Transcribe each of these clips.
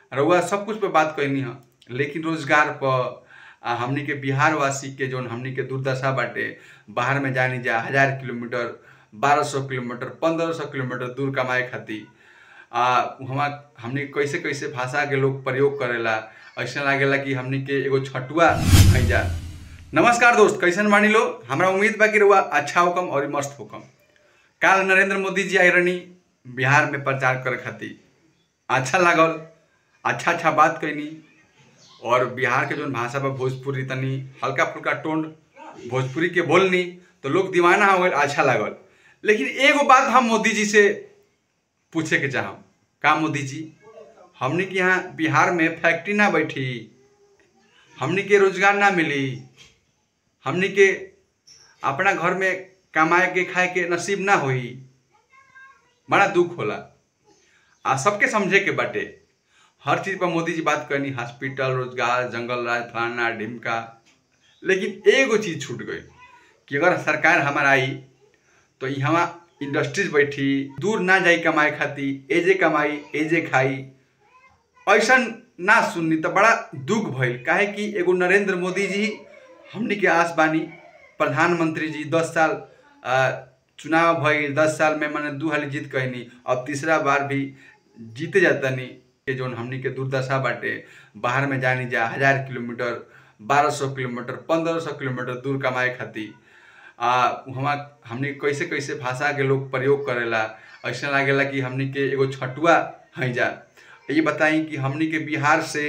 रउआ सब कुछ पे बात कैनी ह लेकिन रोजगार पर आ हमनी के बिहार वासी के जौन हमनी के दुर्दशा बाटे बाहर में जानी जा हजार किलोमीटर बारह सौ किलोमीटर पंद्रह सौ किलोमीटर दूर कमाए खातिर आ वहाँ हमनी कैसे कैसे भाषा के लोग प्रयोग करेला ऐसा लागेला कि हमनी के एगो छटुआ है जा नमस्कार दोस्त कैसन बानी लो हमरा उम्मीद बा कि रउआ अच्छा होकम और मस्त होकम काल नरेंद्र मोदी जी आई रहनी बिहार में प्रचार करे खातिर अच्छा लागल अच्छा अच्छा बात कैनी और बिहार के जौन भाषा बा भोजपुरी तनी हल्का फुल्का टोन भोजपुरी के बोलनी तो लोग दीवाना हो गए अच्छा लागल लेकिन एगो बात हम मोदी जी से पूछे के चाहम का मोदी जी हमनी के यहाँ बिहार में फैक्ट्री ना बैठी हमनी के रोजगार ना मिली हमनी के अपना घर में कमाए के खाए के नसीब ना होई बड़ा दुख होला आ सबके समझे के बाटे हर चीज पर मोदी जी बात करनी हॉस्पिटल रोजगार जंगल राज फलाना ढिमका लेकिन एगो चीज छूट गई कि अगर सरकार हमारा आई तो यहाँ इंडस्ट्रीज बैठी दूर ना जाई कमाए खातिर एजे कमाई एजे खाई ऐसा ना सुननी तो बड़ा दुख भइल काहे कि एगो नरेंद्र मोदी जी हमनी के आस बानी प्रधानमंत्री जी दस साल आ, चुनाव भइल दस साल में मैंने दू हाली जीत कहनी अब तीसरा बार भी जीते जातनी के जौन हमनी के दुर्दशा बाटे बाहर में जानी जा हजार किलोमीटर बारह सौ किलोमीटर पंद्रह सौ किलोमीटर दूर कमाए खातिर आ वहाँ हमनी कैसे कैसे भाषा के लोग प्रयोग करेला ऐसा लागेला कि हमनी के एगो छटुआ है जा ये बताई कि हमनी के बिहार से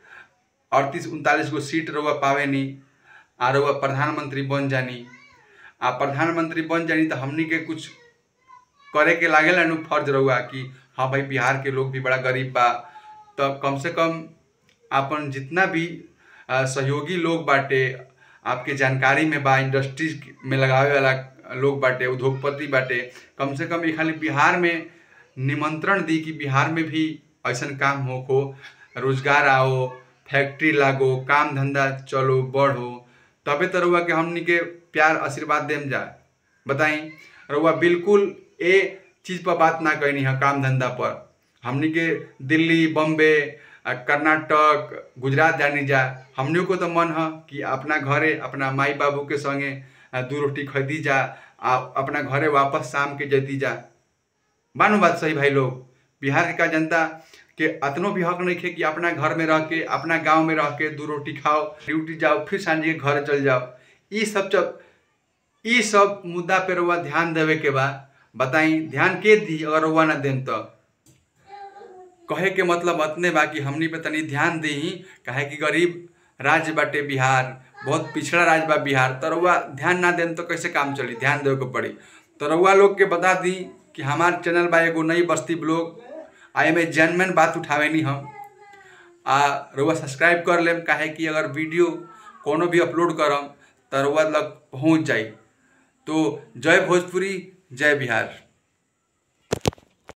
अड़तीस उनतालीस गो सीट रउआ पावे नी आ रउआ प्रधानमंत्री बन जानी आ प्रधानमंत्री बन जानी तो हमनी के कुछ करे के लागेला नु फर्ज रहुआ कि हाँ भाई बिहार के लोग भी बड़ा गरीब बा तो कम से कम अपन जितना भी आ, सहयोगी लोग बाटे आपके जानकारी में बा इंडस्ट्रीज में लगावे वाला लोग बाटे उद्योगपति बाटे कम से कम ये खाली बिहार में निमंत्रण दी कि बिहार में भी ऐसा काम हो को रोजगार आओ फैक्ट्री लागो काम धंधा चलो बढ़ो तबे तो रउआ के हमनी के प्यार आशीर्वाद देम जा बताई रउआ बिल्कुल ए चीज पर बात ना कहनी है काम धंधा पर हमनी के दिल्ली बम्बे आ, कर्नाटक गुजरात जानी जा हमनियों को तो मन है कि अपना घरे अपना माई बाबू के संगे आ, दू रोटी खरीदी जा आ अपना घरे वापस शाम के जती जा मानो बात सही भाई लोग बिहार के का जनता के अतनो भी हक नहीं खे कि अपना घर में रह के अपना गांव में रह के दू रोटी खाओ ड्यूटी जाओ फिर सांझे के घर चल जाओ ई सब जब ई सब मुद्दा पे रउआ ध्यान देवे के बा बताई ध्यान के दी अगर रउआ ना देम तो कहे के मतलब अतने बा कि हमनी पे तनी ध्यान दी काहे कि गरीब राज्य बाटे बिहार बहुत पिछड़ा राज्य बा बिहार तो रउआ ध्यान ना देम तो कैसे काम चली ध्यान देवे के पड़ी तो रउआ लोग के बता दी कि हमार चैनल बा एगो नई बस्ती ब्लॉग आ एमे जनमन बात उठावे नी हम आ रउआ सब्सक्राइब कर लेम काहे कि अगर वीडियो कोनो भी अपलोड करम तो रउआ लग पहुँच जाई तो जय भोजपुरी जय बिहार